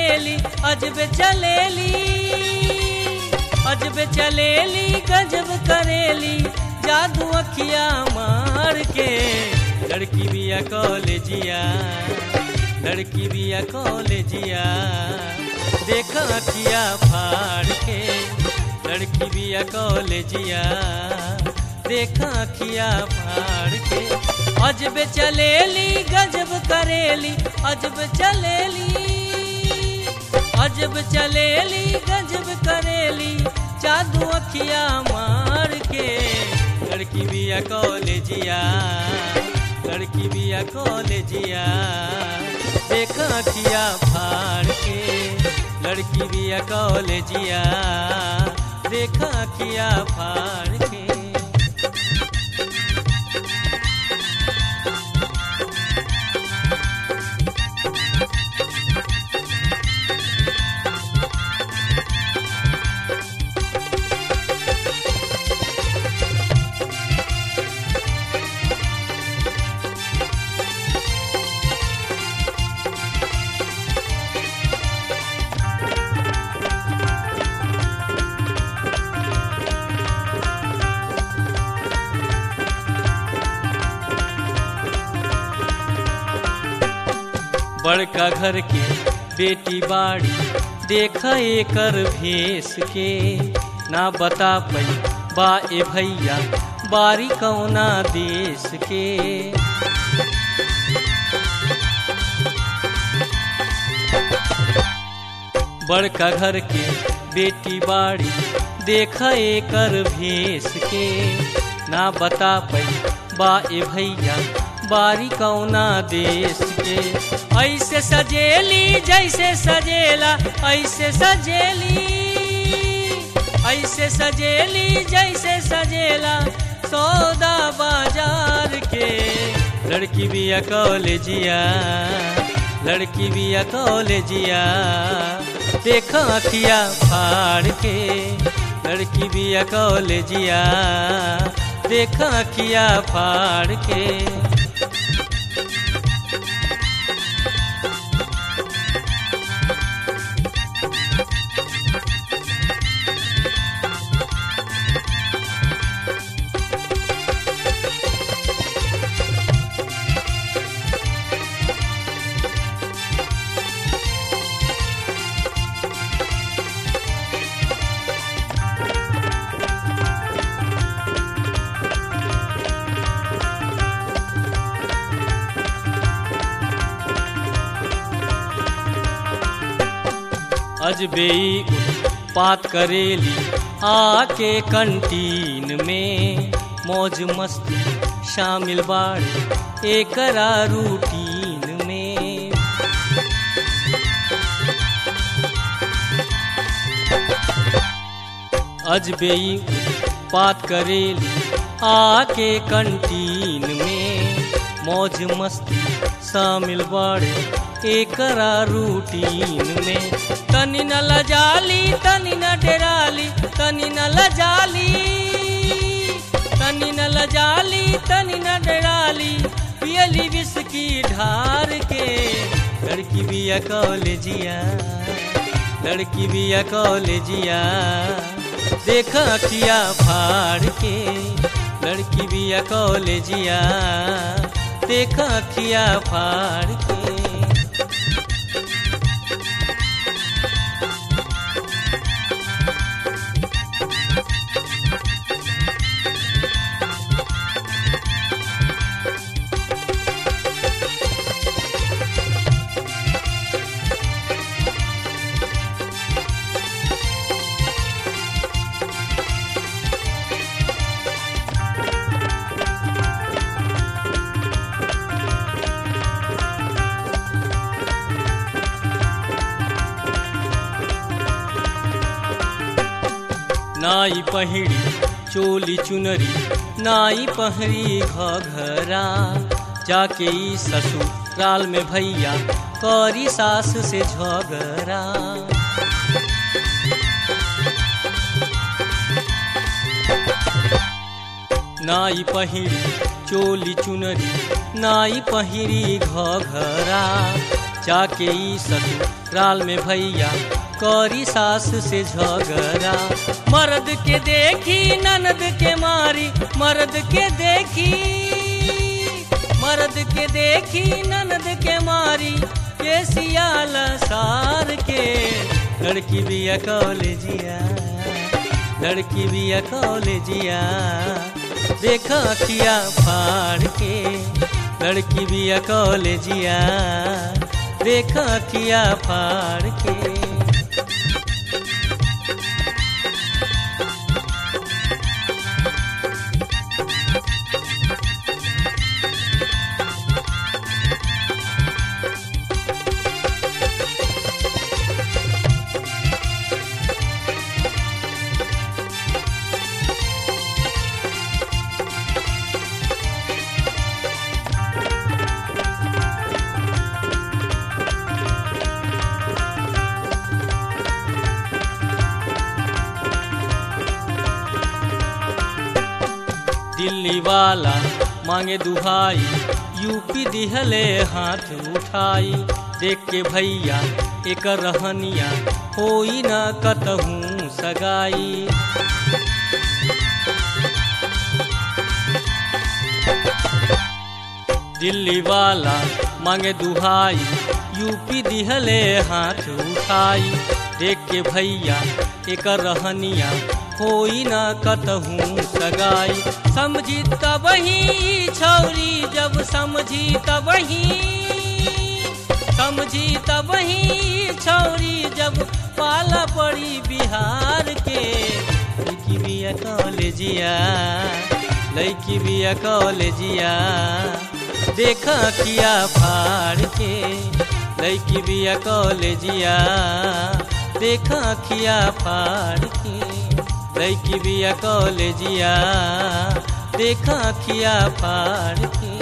चलेली अजब चलेली अजब चलेली गजब करेली जादू अखिया मार के लड़की बिया कॉलेजिया लड़की बिया कॉलेजिया देख अखिया फाड़ के लड़की बिया कॉलेजिया देख अखिया फाड़ के अजब चलेली गजब करेली अजब चलेली अजब चलेली गजब करेली जादू अखिया मार के लड़की बिया कॉलेजिया लड़की बिया कॉलेजिया देख अखिया फाड़ के लड़की बिया कॉलेजिया देख अखिया फाड़ के बड़का घर के बेटी बाड़ी देख एकर भेस के ना बता पई बा ए भैया बारी कौना देश के बड़का घर के बेटी बाड़ी देख एकर भेस के ना बता पई बा ए भैया बारी कौना देश के ऐसे सजेली जैसे सजेला ऐसे सजेली ऐसे सजेली जैसे सजेला सौदा बाजार के लड़की बिया कॉलेजिया लड़की बिया कॉलेजिया देख अखिया फाड़ के लड़की बिया कॉलेजिया देख अखिया फाड़ के अजबेई उत्पात करेली आके कंटीन में मौज मस्ती शामिल बाड़ एकरा रूटीन में अजबेई उत्पात करेली आके कंटीन में मौज मस्ती शामिल बाड़े एकरा रूटीन में तनी न लजाली तनी न डेराली तनी न लजाली तनी न लजाली तनी न डेराली पियली विस्की ढार के लड़की बिया कॉलेजिया लड़की बिया कॉलेजिया देख अखिया फाड़ के लड़की बिया कॉलेजिया देख अखिया फाड़ के नाई पहिड़ी चोली चुनरी नाई पहरी घघरा जाके ई ससुराल में भैया करी सास से झगड़ा नाई पहिरी चोली चुनरी नाई पहिरी घघरा जाके ई ससुराल में भैया करी सास से झगड़ा मर्द के देखी ननद के मारी मर्द के देखी मर्द के देखी ननद के मारी के सियाल सार के लड़की भी कॉलेजिया लड़की भी कॉलेजिया देखा किया फाड़ के लड़की भी कॉलेजिया देखा किया फाड़ के दिल्ली वाला मांगे दुहाई यूपी दिहले हाथ उठाई देख के भैया एक रहनिया होई न कतहूँ सगाई दिल्ली वाला मांगे दुहाई यूपी दिहले हाथ उठाई देख के भैया एक रहनिया होई न कतहूँ सगाई समझी तब ही छौरी जब समझी तब ही समझी तब ही छौरी जब पाला पड़ी बिहार के लड़की भी कॉलेजिया लड़की भी कॉलेजिया देखा किया फाड़ के लड़की भी कॉलेजिया देखा किया फाड़ के लड़की भी कॉलेजिया देखा किया फाड़ के